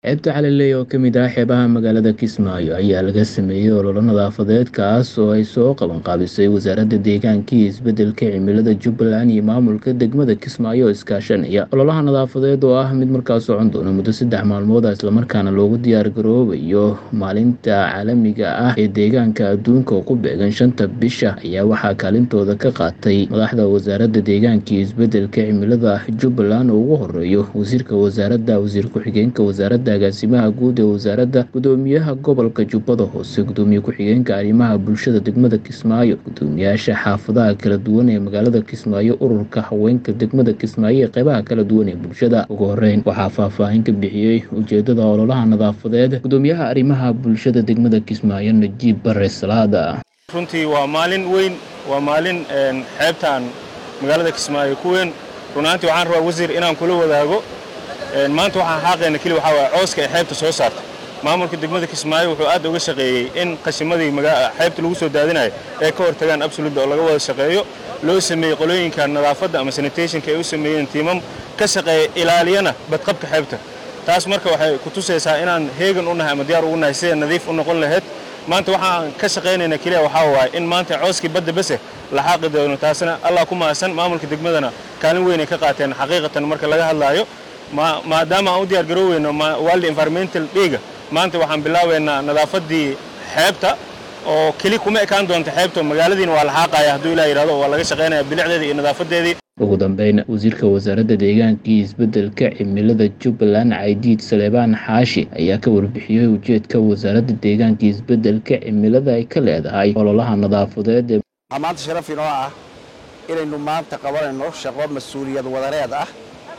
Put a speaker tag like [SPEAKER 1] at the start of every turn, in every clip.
[SPEAKER 1] Xeebta Calaaley oo ka mid ah xeebaha magaalada Kismaayo ayaa laga sameeyay olole nadaafadeed kaas oo ay soo qaban qaabisay wasaaradda deegaanka iyo isbeddelka cimilada Jubbaland iyo maamulka degmada Kismaayo oo iskaashanaya ololaha nadaafadeed oo ah mid markaas socon doona muddo saddex maalmood ah islamarkaana loogu diyaar garoobayo maalinta caalamiga ah ee deegaanka adduunka oo ku beegan shanta bisha ayaa waxaa kaalintooda ka qaatay madaxda wasaaradda deegaanka iyo isbeddelka cimilada Jubbaland oo ugu horeeyo wasiirka wasaaradda wasiir ku-xigeenka wasaaradda agaasimaha guud ee wasaaradda gudoomiyaha gobolka jubbada hoose gudoomiye ku-xigeenka arrimaha bulshada degmada kismaayo gudoomiyaasha xaafadaha kala duwan ee magaalada kismaayo ururka haweenka degmada kismaayo ee qeybaha kala duwan ee bulshada ugu horeyn waxaa faahfaahin ka bixiyey ujeedada ololaha nadaafadeed gudoomiyaha arrimaha bulshada degmada kismaayo najiib bare salaada
[SPEAKER 2] runtii waa maalin weyn waa maalin xeebtaan magaalada kismaayo ku weyn runaantii waxaan rabaa wasiir inaan kula wadaago maanta waxaan xaaqayna keli waxaa waaya cooska ay xeebta soo saarta maamulka degmada kismaayo wuxuu aad uga shaqeeyey in qashimadii xeebta lagu soo daadinayo ay ka hortagaan absoluda oo laga wada shaqeeyo loo sameeyey qolooyinka nadaafadda ama sanitationka ay u sameeyeen tiimam ka shaqeeya ilaaliyana badqabka xeebta taas marka waxay ku tusaysaa inaan heegan u nahay ama diyaar ugu nahay sida nadiif u noqon lahayd maanta waxaan ka shaqaynayna keliya waxaa waaye in maanta cooskii badda bese la xaaqi doono taasna allah ku mahadsan maamulka degmadana kaalin weyn ay ka qaateen xaqiiqatan marka laga hadlaayo maadaama aan u diyaar garooweyno world environmental dayga maanta waxaan bilaabaynaa nadaafaddii xeebta oo keli kuma ekaan doonta xeebta magaaladiina waa la xaaqaya hadduu ilaa yidhahdo waa laga shaqaynaya bilicdeedii iyo nadaafadeedii
[SPEAKER 1] ugu dambeyn wasiirka wasaaradda deegaanka iyo isbeddelka cimilada jubbaland caydiid saleebaan xaashi ayaa ka warbixiyey ujeedka wasaaradda deegaanka iyo isbeddelka cimilada ay ka leedahay ololaha nadaafadeed
[SPEAKER 3] waxaa maanta sharaf inoo ah inaynu maanta qabanayno shaqo mas-uuliyad wadareed ah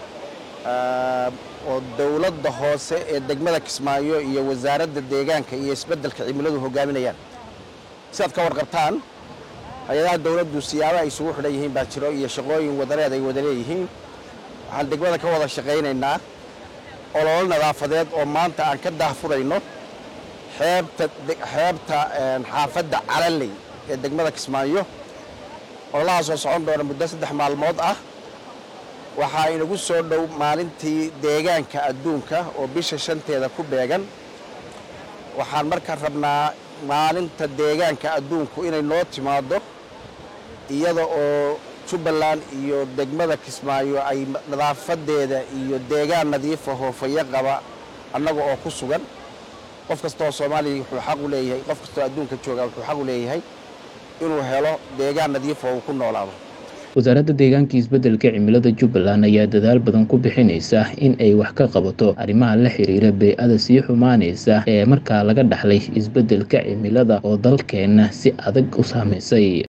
[SPEAKER 3] oo dowladda hoose ee degmada kismaayo iyo wasaaradda deegaanka iyo isbeddelka cimiladu hogaaminayaan sidaad ka warqabtaan hay-adaha dowladdu siyaaba ay isugu xidhan yihiin baa jiro iyo shaqooyin wadareed ay wada leeyihiin waxaan degmada ka wada shaqaynaynaa ololo nadaafadeed oo maanta aan ka daahfurayno xeebta xeebta xaafadda calaley ee degmada kismaayo ololahaasoo socon doona muddo saddex maalmood ah waxaa inagu soo dhow maalintii deegaanka adduunka oo bisha shanteeda ku beegan waxaan markaa rabnaa maalinta deegaanka adduunku inay noo timaaddo iyada oo jubbaland iyo degmada kismaayo ay nadaafadeeda iyo deegaan nadiifa hoofayo qaba annaga oo ku sugan qof kastaoo soomaaliya wuxuu xaq u leeyahay qof kastaoo adduunka jooga wuxuu xaq u leeyahay inuu helo deegaan nadiifa oo uu ku noolaado
[SPEAKER 1] wasaaradda deegaanka isbeddelka cimilada jubbaland ayaa dadaal badan ku bixinaysa in ay wax ka qabato arrimaha la xiriira bey-ada sii xumaanaysa ee markaa laga dhaxlay isbeddelka cimilada oo dalkeenna si adag u saamaysay